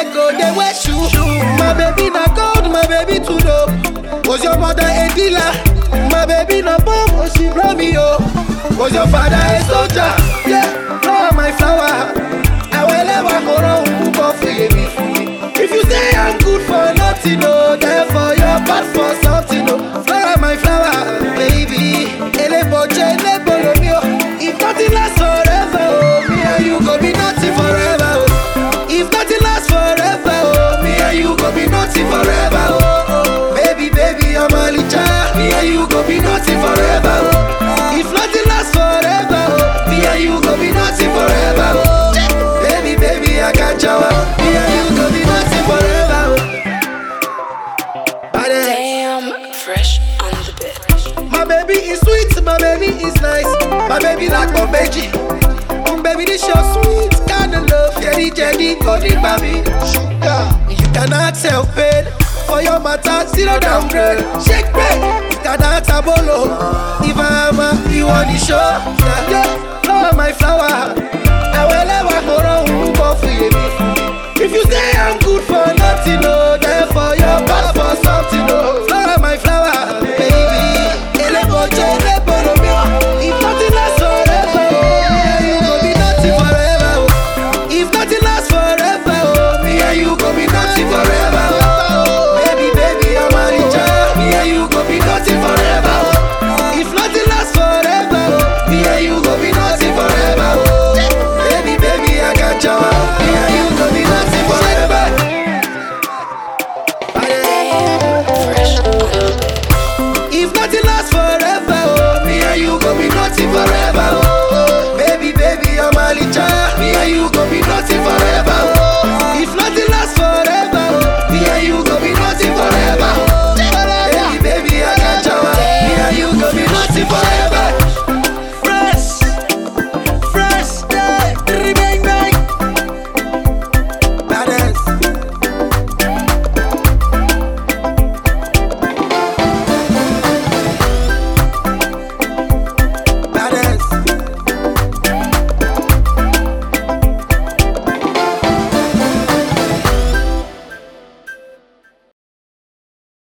leg go dey wear shoe. My baby na gold, my baby too dope. Was your mother a dealer? My baby na bomb, oh she blow me oh. Was your father a soldier? Yeah, flower my flower. Awelewa koro unko feel me free. If you say I'm good for nothing, oh, therefore you're bad for something, oh. Flower my flower, baby. Eleboche, elebolo mi oh. If nothing lasts forever, oh, me and you go be nothing forever, oh. If nothing lasts forever, oh, me and you go be nothing forever, oh. oh. Baby, baby, I'm a licha. Me and you go be nothing forever, oh. If nothing lasts forever, oh, me and you go be nothing forever, oh. Baby, baby, I got you. Me and you go be nothing forever, oh. Badass. Damn, fresh on the bit. My baby is sweet, my baby is nice. My baby like my baby. My baby this your sweet kind of love. Jelly, jelly, body, baby. Sugar. You cannot sell pain. For your matter, zero downgrade. Shake break. You cannot tabolo. If I'm a, you want the show. Yeah, yeah. Flower, my flower. I will never go wrong. Go for you. If you say I'm good for nothing, no, therefore you're bad for something.